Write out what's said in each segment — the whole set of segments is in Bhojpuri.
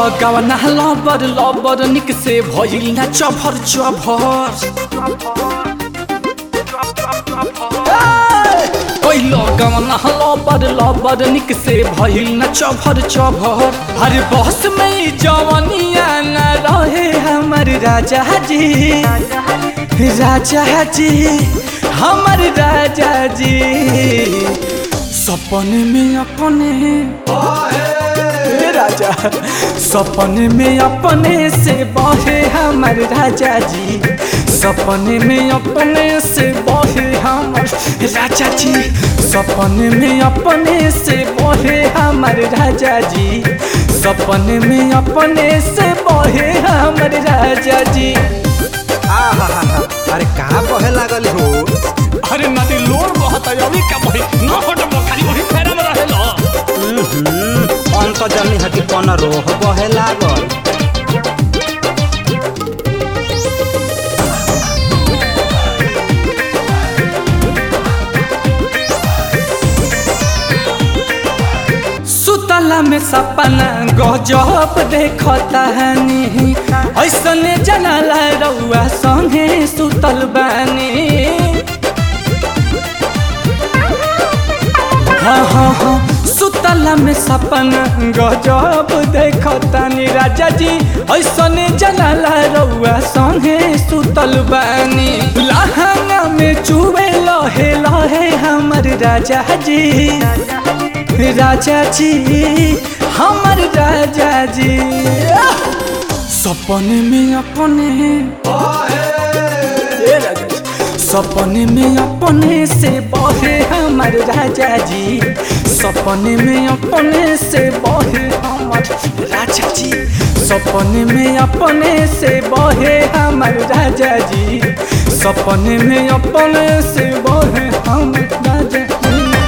गवना लबर लबर निक से भइल ना चभर चभर कैल गवना लबर लबर निक से भइल ना चभर चभर हर बस में जवनिया न रहे हमर राजा जी राजा जी हमर राजा जी सपने में अपने हे राजा सपने में अपने से बहे हमर राजा जी सपने में अपने से बहे हमर राजा जी सपने में अपने से बहे हमर राजा जी सपने में अपने से बहे हमर राजा जी आहा अरे कहाँ बहे लागल हो अरे नदी लोर बहुत है अभी क्या बही न हट खाली वही फेरा में रहे लो अंत जमी हटी कौन रोह बहे लागल सुतला में सपना गजब देखता हनी ऐसने जनाला रउआ संगे सुतल बानी हाँ हाँ हाँ सुतला में सपना गजब देखतानी राजा जी ऐसने जनाला रउआ संगे सुतल बानी लहंगा में चुबे लहे लहे हमर राजा जी राजा जी हमर राजा जी सपने में अपने ए राजा जी, सपने में अपने से बहे हमर राजा जी सपने में अपने से बहे हमर राजा जी सपने में अपने से बहे हमर राजा जी सपने में अपने से बहे हमर राजा जी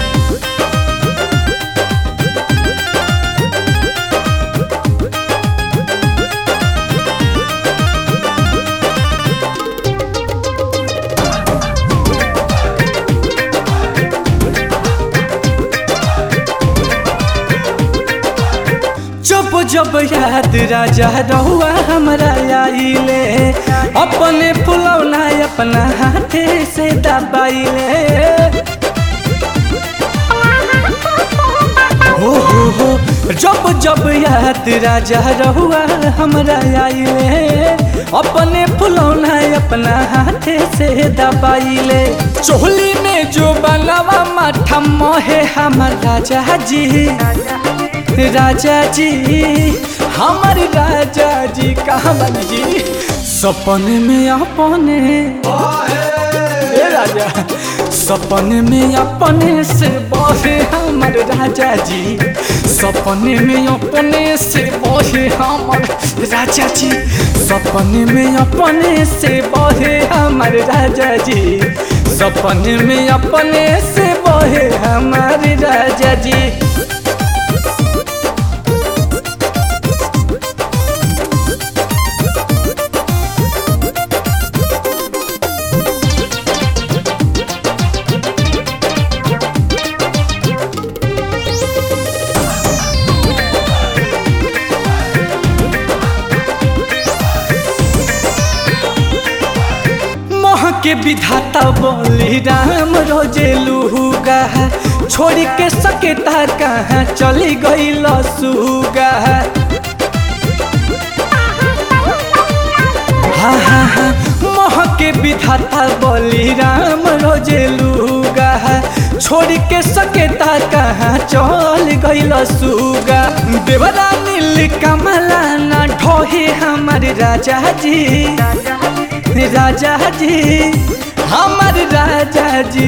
जब जब याद राजा रहुआ हमरा आइले अपने फुलौना अपना हाथे से दबाइले हो हो हो जब जब याद राजा रहुआ हमरा आइले अपने फुलौना अपना हाथे से दबाइले चोली में जो बनवा माठा मोहे हमर राजा जी राजा जी हमर राजा जी कहाँ बन जी सपने में अपने ए राजा सपने में अपने से बहे हमर राजा जी सपने में अपने से बहे हमर राजा जी सपने में अपने से बहे हमर राजा जी सपने में अपने से बहे हमर राजा जी मोह के विधाता बोली राम रोजे लूगा छोड़ के सकेता कहाँ चली गई लसूगा हाँ हाँ हाँ मोह के विधाता बोली राम रोजे लूगा छोड़ के सकेता कहाँ चल गई लसूगा देवरा नील कमला ना ढोहे हमार राजा जी राजा जी हमर राजा जी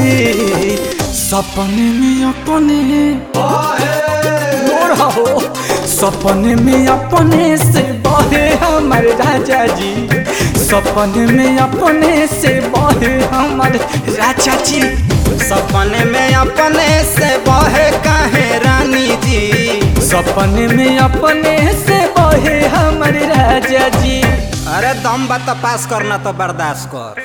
सपने में अपने हो सपने में अपने से बहे हमर राजा जी सपने में अपने से बहे हमर राजा जी सपने में अपने से बहे काहे रानी जी सपने में अपने से बहे हमर राजा जी अरे दम बा तो पास करना तो बर्दाश्त कर